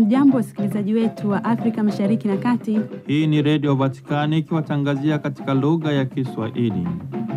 Hamjambo, wasikilizaji wetu wa Afrika Mashariki na Kati. Hii ni Redio Vatikani ikiwatangazia katika lugha ya Kiswahili.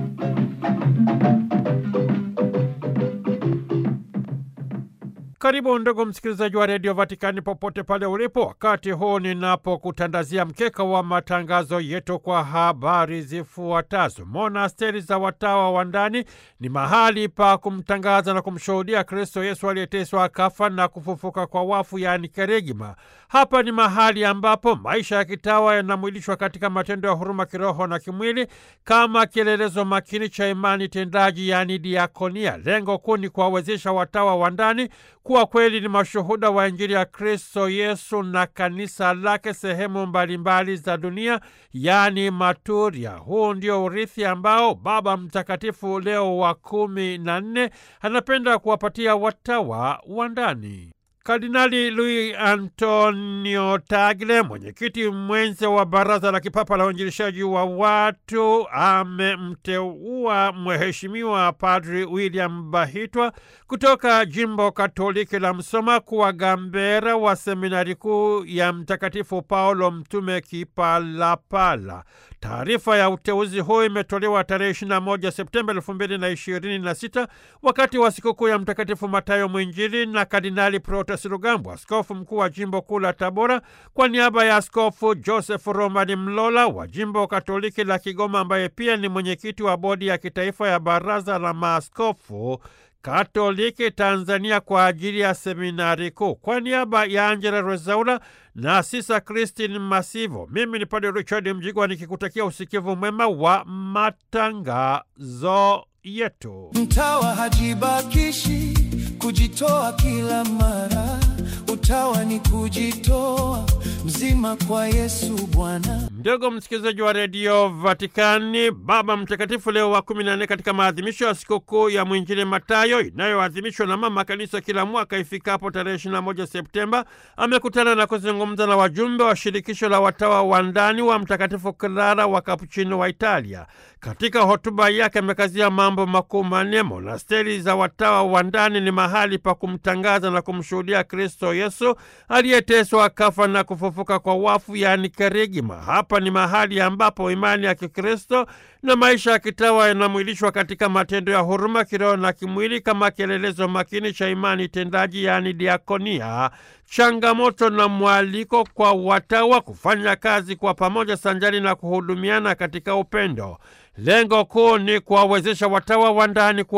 Karibu ndugu msikilizaji wa redio Vatikani popote pale ulipo, wakati huu ninapokutandazia mkeka wa matangazo yetu kwa habari zifuatazo. Monasteri za watawa wa ndani ni mahali pa kumtangaza na kumshuhudia Kristo Yesu aliyeteswa akafa na kufufuka kwa wafu, yaani kerigma. Hapa ni mahali ambapo maisha ya kitawa yanamwilishwa katika matendo ya huruma kiroho na kimwili kama kielelezo makini cha imani tendaji, yaani diakonia. Lengo kuu ni kuwawezesha watawa wa ndani kuwa kweli ni mashuhuda wa Injili ya Kristo Yesu na kanisa lake sehemu mbalimbali za dunia, yaani maturia. Huu ndio urithi ambao Baba Mtakatifu Leo wa kumi na nne anapenda kuwapatia watawa wa ndani. Kardinali Luis Antonio Tagle, mwenyekiti mwenze wa Baraza la Kipapa la Uinjilishaji wa Watu, amemteua Mheshimiwa Padri William Bahitwa kutoka jimbo Katoliki la Msoma kuwa gambera wa seminari kuu ya Mtakatifu Paulo Mtume Kipalapala. Taarifa ya uteuzi huu imetolewa tarehe 21 Septemba 2026 wakati wa sikukuu ya Mtakatifu Matayo Mwinjili na Kardinali Protas Rugambwa, askofu mkuu wa jimbo kuu la Tabora, kwa niaba ya Askofu Joseph Romani Mlola wa jimbo Katoliki la Kigoma, ambaye pia ni mwenyekiti wa bodi ya kitaifa ya Baraza la Maaskofu Katoliki Tanzania kwa ajili ya seminari kuu. Kwa niaba ya Angela Rezaula na Sisa Christine Masivo, mimi ni Padre Richard Mjigwa nikikutakia usikivu mwema wa matangazo yetu. Mtawa hajibakishi kujitoa kila mara, utawa ni kujitoa mzima kwa Yesu Bwana. Ndugu msikilizaji wa redio Vatikani, Baba Mtakatifu Leo wa kumi na nne katika maadhimisho ya sikukuu ya mwinjili Matayo inayoadhimishwa na Mama Kanisa kila mwaka ifikapo tarehe 21 Septemba, amekutana na kuzungumza na wajumbe wa shirikisho la watawa wa ndani wa Mtakatifu Clara wa Kapuchino wa Italia. Katika hotuba yake amekazia mambo makuu manne. Monasteri za watawa wa ndani ni mahali pa kumtangaza na kumshuhudia Kristo Yesu aliyeteswa akafa na kufufuka kwa wafu, yaani kerigma. Hapa ni mahali ambapo imani ya Kikristo na maisha ya kitawa yanamwilishwa katika matendo ya huruma kiroho na kimwili kama kielelezo makini cha imani tendaji, yaani diakonia, changamoto na mwaliko kwa watawa kufanya kazi kwa pamoja sanjari na kuhudumiana katika upendo. Lengo kuu ni kuwawezesha watawa wa ndani